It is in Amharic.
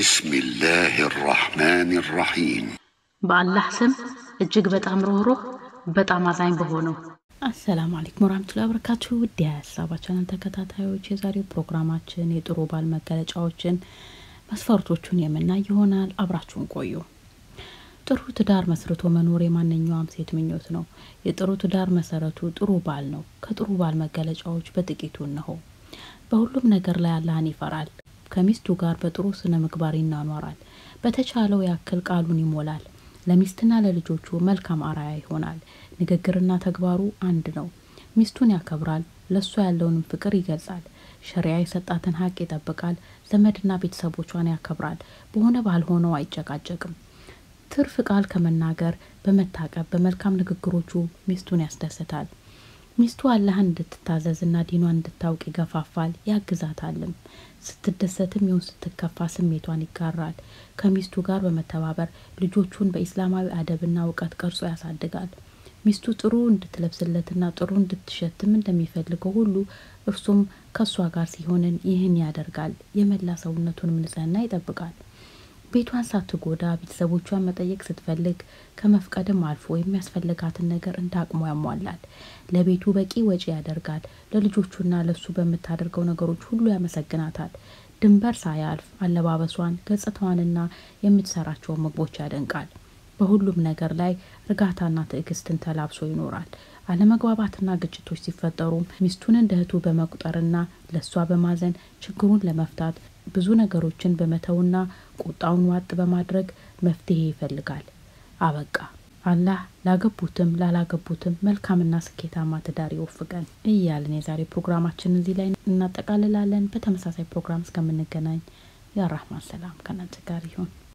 بسم الله الرحمن الرحيم በአላህ ስም እጅግ በጣም ሩህሩህ በጣም አዛኝ በሆነው አሰላሙ አለይኩም ወራህመቱላሂ ወበረካቱ ውድ የሀሳባ ቻናል ተከታታዮች የዛሬው ፕሮግራማችን የጥሩ ባል መገለጫዎችን መስፈርቶቹን የምናይ ይሆናል አብራችሁን ቆዩ ጥሩ ትዳር መስርቶ መኖር የማንኛውም ሴት ምኞት ነው የጥሩ ትዳር መሰረቱ ጥሩ ባል ነው ከጥሩ ባል መገለጫዎች በጥቂቱ እነሆ በሁሉም ነገር ላይ አላህን ይፈራል ከሚስቱ ጋር በጥሩ ስነ ምግባር ይናኗራል በተቻለው ያክል ቃሉን ይሞላል ለሚስትና ለልጆቹ መልካም አራያ ይሆናል ንግግርና ተግባሩ አንድ ነው ሚስቱን ያከብራል ለእሷ ያለውንም ፍቅር ይገልጻል ሸሪያ የሰጣትን ሀቅ ይጠብቃል ዘመድና ቤተሰቦቿን ያከብራል በሆነ ባልሆነው አይጨቃጨቅም ትርፍ ቃል ከመናገር በመታቀብ በመልካም ንግግሮቹ ሚስቱን ያስደስታል ሚስቱ አላህን እንድትታዘዝና ዲኗን እንድታውቅ ይገፋፋል ያግዛታልም ስትደሰትም ይሁን ስትከፋ ስሜቷን ይጋራል ከሚስቱ ጋር በመተባበር ልጆቹን በኢስላማዊ አደብና እውቀት ቀርጾ ያሳድጋል ሚስቱ ጥሩ እንድትለብስለትና ጥሩ እንድትሸትም እንደሚፈልገው ሁሉ እርሱም ከእሷ ጋር ሲሆንን ይህን ያደርጋል የመላ ሰውነቱንም ንጽህና ይጠብቃል ቤቷን ሳትጎዳ ቤተሰቦቿን መጠየቅ ስትፈልግ ከመፍቀድም አልፎ የሚያስፈልጋትን ነገር እንደ አቅሙ ያሟላል ለቤቱ በቂ ወጪ ያደርጋል ለልጆቹና ለሱ በምታደርገው ነገሮች ሁሉ ያመሰግናታል ድንበር ሳያልፍ አለባበሷን ገጽታዋንና የምትሰራቸውን ምግቦች ያደንቃል በሁሉም ነገር ላይ እርጋታና ትዕግስትን ተላብሶ ይኖራል አለመግባባትና ግጭቶች ሲፈጠሩም ሚስቱን እንደ እህቱ በመቁጠርና ለእሷ በማዘን ችግሩን ለመፍታት ብዙ ነገሮችን በመተውና ቁጣውን ዋጥ በማድረግ መፍትሄ ይፈልጋል አበቃ አላህ ላገቡትም ላላገቡትም መልካምና ስኬታማ ትዳር ይወፍቀን እያልን የዛሬ ፕሮግራማችን እዚህ ላይ እናጠቃልላለን በተመሳሳይ ፕሮግራም እስከምንገናኝ የአራህማን ሰላም ከናንተ ጋር ይሁን